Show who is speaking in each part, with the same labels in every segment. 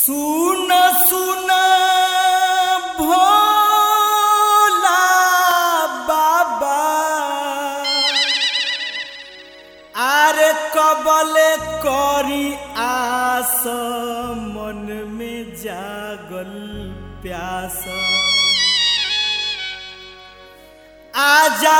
Speaker 1: सुन सुन भोला बाबा आरे कबले करी आस मन में जागल प्यास आजा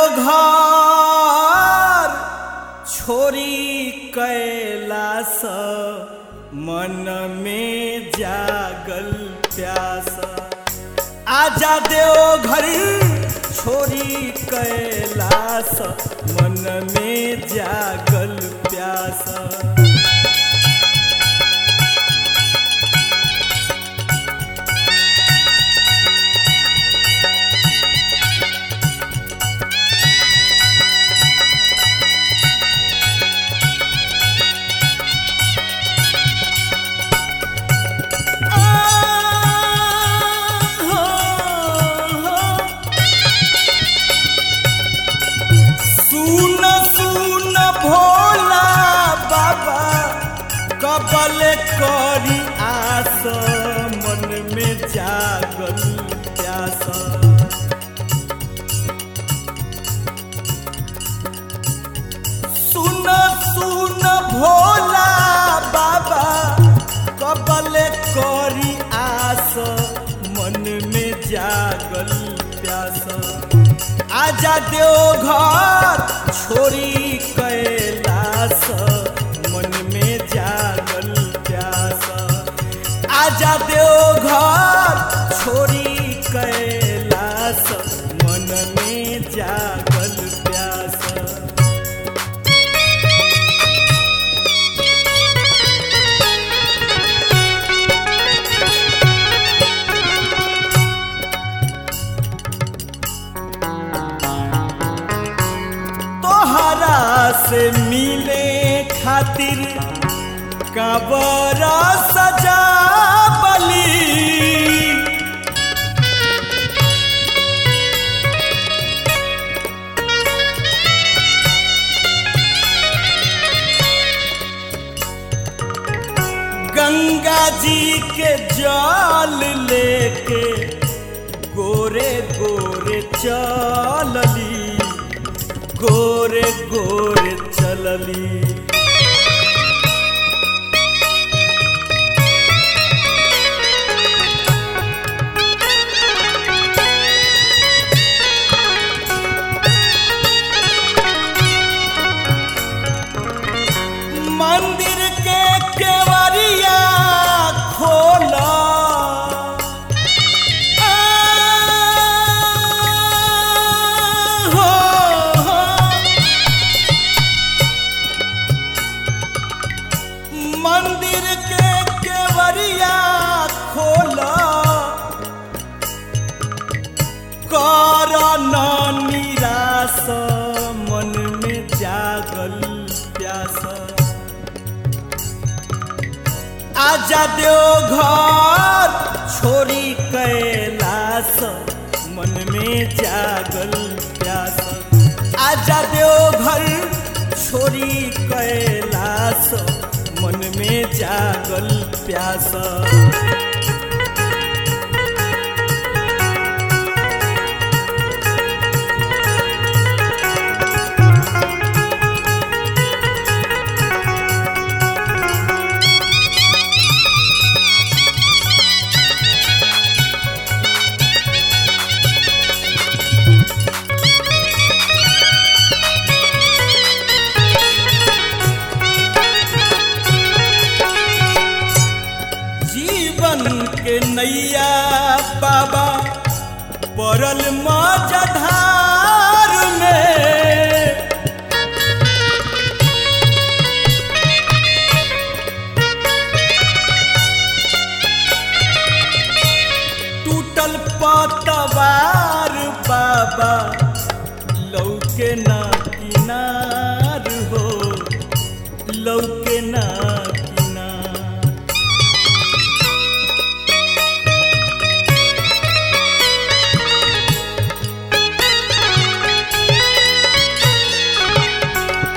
Speaker 1: देवघर छोरी कैलास मन में जागल प्यास आजा देवघर छोरी कैलास मन में जागल प्यास सुन सुन भोला बाबा कबल करी आस मन में जागल प्यास सुन सुन भोला बाबा कबल करी आस मन में जागल प्यास आजा देव घर छोरी कैलास मन में जागल प्यास आजा देव घर छोरी कैलास मन में जागल प्यास तोहरा से मिले खातिर कबर सजा बली गंगा जी के जल लेके गोरे गोरे चलली गोरे गोरे चलली मंदिर के केवरिया खोला हो हो मंदिर के केवरिया खोला कर न निराश मन में जागल प्यास आजा देव घर छोरी कैलास मन में जागल प्यास आजा देव घर छोरी कैलास मन में जागल प्यास जीवन के नैया बाबा पड़ल मजधार में टूटल पतवार बाबा लौके ना किनार हो लौके ना किनार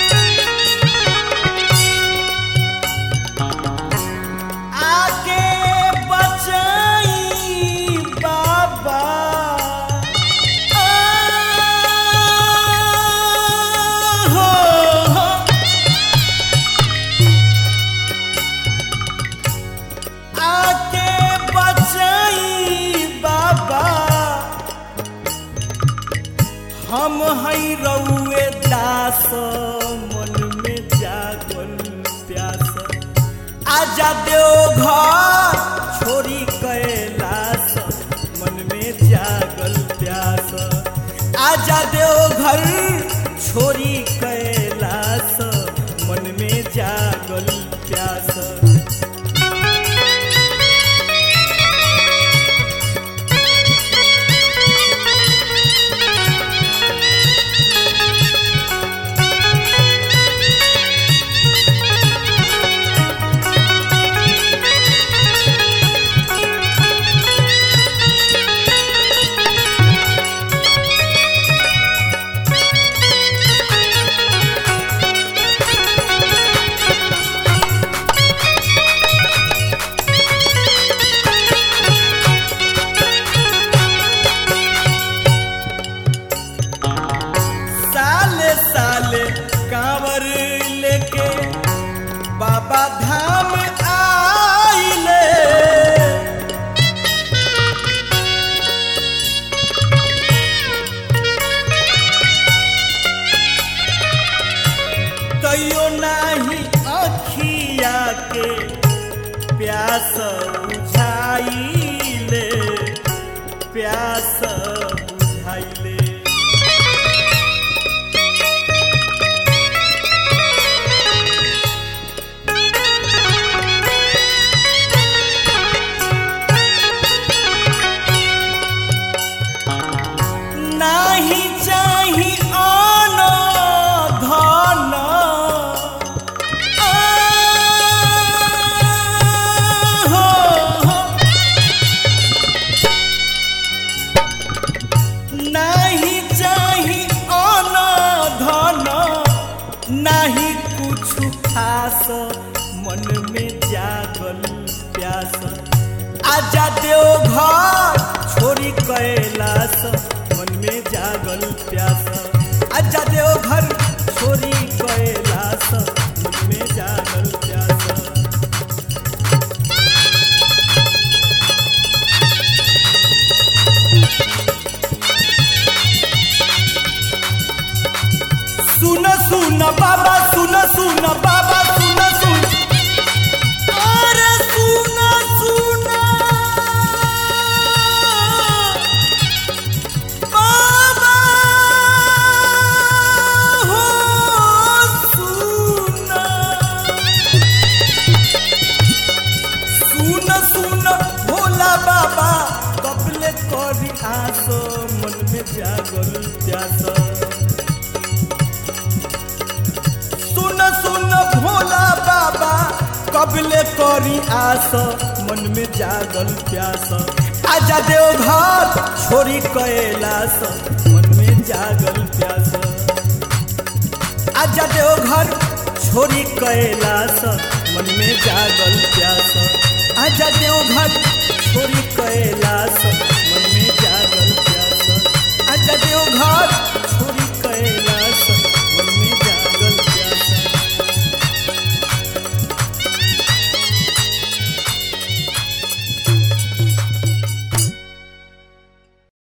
Speaker 1: आगे आजा देव घर छोरी कैलास मन में जागल प्यास आजा देव घर छोरी कैलास मन में जागल प्यास साले साले कांवर लेके बाबा धाम आइले तैयो नाही अखिया के प्यास बुझाइले प्यास बुझाइले नाही चाही आन धन आ, हो, हो। नाही चाही आन धन नाही कुछ खास मन में जागल प्यास आजा देव घर छोरी कैलास मन में जागल प्यास आजा देव घर छोरी कैलास मन में जागल प्यास सुन सुन बाबा सुन सुन बाबा सुन सुन अरे सुन सुन बाबा हो सुन सुन सुन भोला बाबा कबले करी आसो मन में जागल प्यास सुन सुन भोला बाबा कबले करी आस मन में जागल प्यास आजा देव घर छोरी कैलास मन में जागल प्यास आजा देव घर छोरी कैलास मन में जागल प्यास आजा देव घर छोरी कैलास